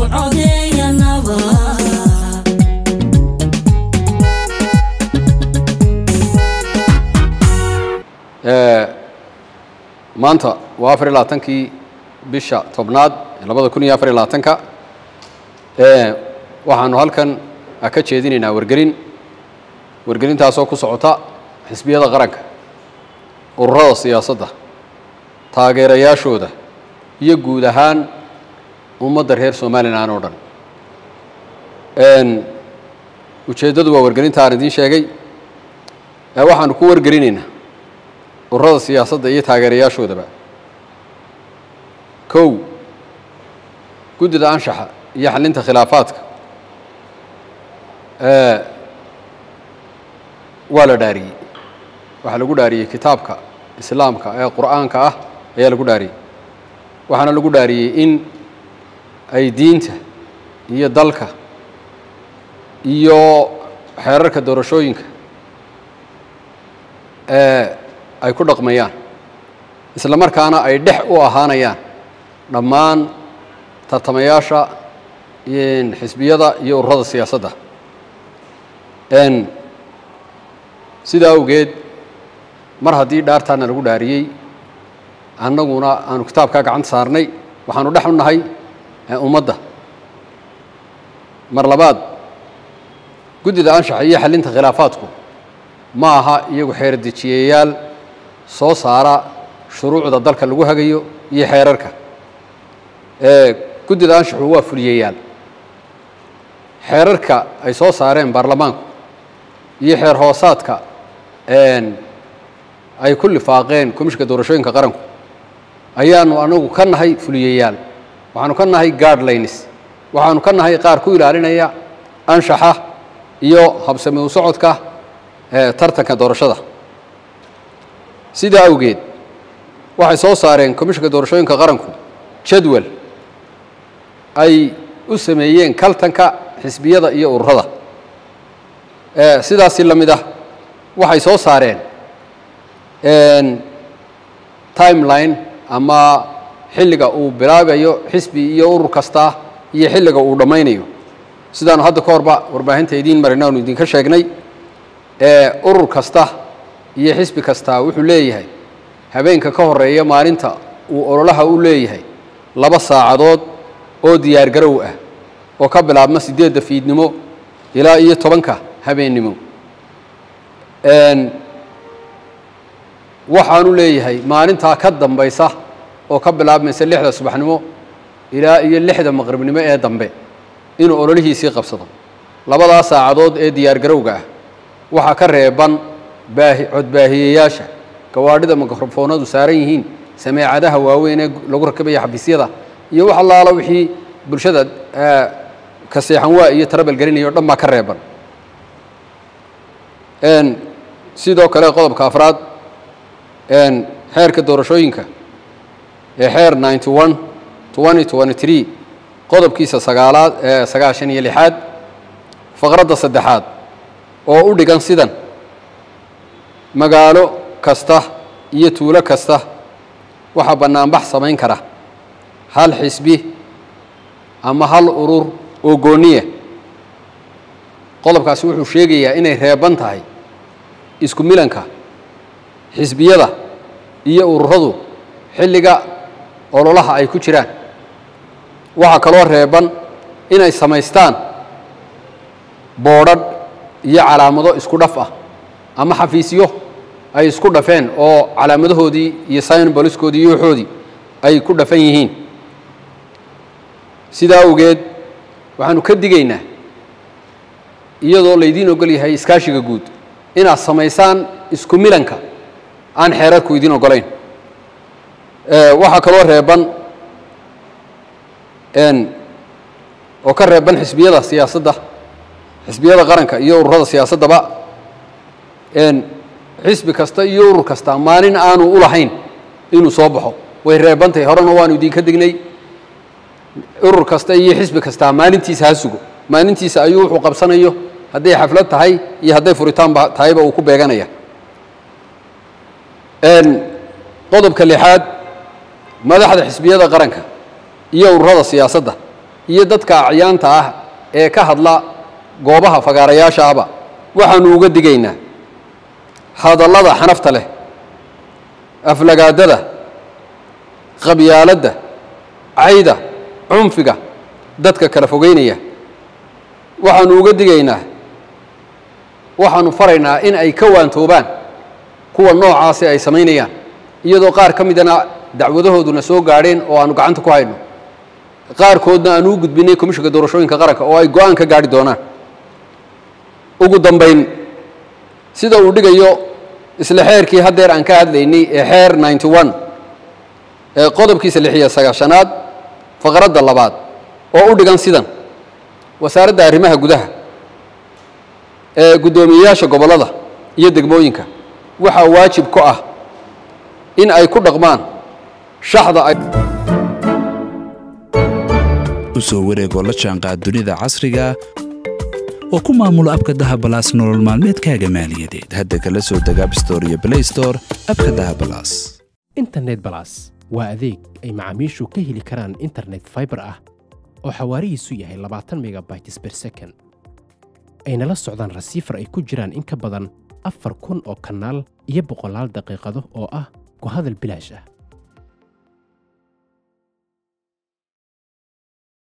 codeeya nabad maanta waa afar iyo labaatankii bisha tobnaad ee labada kun iyo afar iyo labaatanka waxaanu halkan ka jeedinaynaa wargelin wargelintaasoo ku socota xisbiyada qaranka ururada siyaasadda taageerayaashooda iyo guud ahaan ummadda reer somalilan oo dhan ujeeddadu waa wargelinta aan idiin sheegay waxaanu ku wargelinaynaa ururada siyaasadda iyo taageerayaashoodaba kow guddida anshaxa iyo xalinta khilaafaadka waa la dhaariyey waxaa lagu dhaariyey kitaabka islaamka ee qur'aanka ah ayaa lagu dhaariyey waxaana lagu dhaariyey in ay diinta iyo dalka iyo xeerarka doorashooyinka ay ku dhaqmayaan isla markaana ay dhex u ahaanayaan dhammaan tartamayaasha xisbiyada iyo ururada siyaasadda sidaa awgeed mar haddii dhaartaana lagu dhaariyey annaguna aanu kitaabkaa gacanta saarnay waxaanu dhex u nahay ummadda mar labaad guddida anshaxa iyo xalinta khilaafaadku ma aha iyagu xeerdejiyayaal soo saara shuruucda dalka lagu hagayo iyo xeerarka guddida anshaxu waa fuliyayaal xeerarka ay soo saareen baarlamaanku iyo xeer hoosaadka ay ku lifaaqeen komishka doorashooyinka qaranku ayaanu anagu ka nahay fuliyayaal waxaanu ka nahay guardlines waxaanu ka nahay qaar ku ilaalinaya anshaxa iyo habsami u socodka tartanka doorashada sidaa awgeed waxay soo saareen komishonka doorashooyinka qaranku jadwal ay u sameeyeen kaltanka xisbiyada iyo ururada sidaasi la mid ah waxay soo saareen timeline ama xilliga uu bilaabayo xisbi iyo urur kasta iyo xilliga uu dhammaynayo sidaanu hadda ka horba warbaahinta idiin marina aanu idinka sheegnay urur kasta iyo xisbi kasta wuxuu leeyahay habeenka ka horeeya maalinta uu ololaha u leeyahay laba saacadood oo diyaar garow ah oo ka bilaabma siddeedda fiidnimo ilaa iyo tobanka habeennimo waxaanu leeyahay maalintaa ka dambaysa oo ka bilaabmaysa lixda subaxnimo ilaa iyo lixda maqribnimo ee dambe inuu ololihiisii qabsado labadaa saacadood ee diyaar garowga ah waxaa ka reeban baahi codbaahiyeyaasha gawaadhida mikrofoonadu saaran yihiin sameecadaha waaweyn ee lagu rakabaya xafiisyada iyo wax allaala wixii bulshada ka seexan waa iyo tarabal gelinaya o dhan baa ka reeban sidoo kale qodobka afraad xeerka doorashooyinka ee xeer ninety one twenty twenty three qodobkiisa sagaalaad sagaashan iyo lixaad faqradda saddexaad oo u dhigan sidan magaalo kasta iyo tuulo kasta waxaa bannaanbax samayn kara hal xisbi ama hal urur oo gooniya qodobkaasi wuxuu sheegayaa inay reeban tahay isku milanka xisbiyada iyo ururadu xilliga ololaha ay ku jiraan waxaa kaloo reeban inay samaystaan boodhadh iyo calaamado isku dhaf ah ama xafiisyo ay isku dhafeen oo calaamadahoodii iyo synboliskoodii iyo waxoodii ay ku dhafan yihiin sidaa awgeed waxaanu ka digaynaa iyadoo laydiin ogol yahay iskaashiga guud inaad samaysaan isku milanka aan xeerarku idiin ogolayn waxaa kaloo reeban oo ka reeban xisbiyada siyaasadda xisbiyada qaranka iyo ururada siyaasaddaba xisbi kasta iyo urur kasta maalin aanu u lahayn inuu soo baxo way reebantahay horena waanu idinka dignay urur kasta iyo xisbi kasta maalintiisa ha sugo maalintiisa ayuu wuxuu qabsanayo hadday xaflad tahay iyo hadday furitaanba tahayba uu ku beeganaya qodobka lixaad madaxda xisbiyada qaranka iyo ururada siyaasadda iyo dadka acyaanta ah ee ka hadla goobaha fagaarayaashaaba waxaanu uga digaynaa hadallada xanafta leh aflagaadada qabyaaladda cayda cunfiga dadka kala fogeynaya waxaanu uga digaynaa waxaanu faraynaa in ay ka waantoobaan kuwa noocaasi ay samaynayaan iyadoo qaar ka midana dacwadahooduna soo gaadheen oo aanu gacanta ku hayno qaarkoodna aanu u gudbinay komishinka doorashooyinka qaranka oo ay go-aan ka gaadhi doonaan ugu dambayn sida uu dhigayo isla xeerkii haddeer aan ka hadlaynay ee xeer ninety one ee qodobkiisa lix iyo sagaashanaad faqradda labaad oo u dhigan sidan wasaaradda arrimaha gudaha ee guddoomiyeyaasha gobollada iyo degmooyinka waxaa waajib ku ah in ay ku dhaqmaan shaxda ay u soo wareegoo la jaanqaad dunida casriga oo ku maamulo abka dahabalaas nolol maalmeedkaaga maaliyadeed hadda kala soo deg abstore iyo blay store abka dahabalaas internet balas waa adeeg ay macaamiishu ka heli karaan internet fiber ah oo xawaarihiisu yahay labaatan megabytes per second ayna la socdaan rasiifar ay ku jiraan in ka badan afar kun oo kanaal iyo boqolaal daqiiqado oo ah ku hadal bilaash ah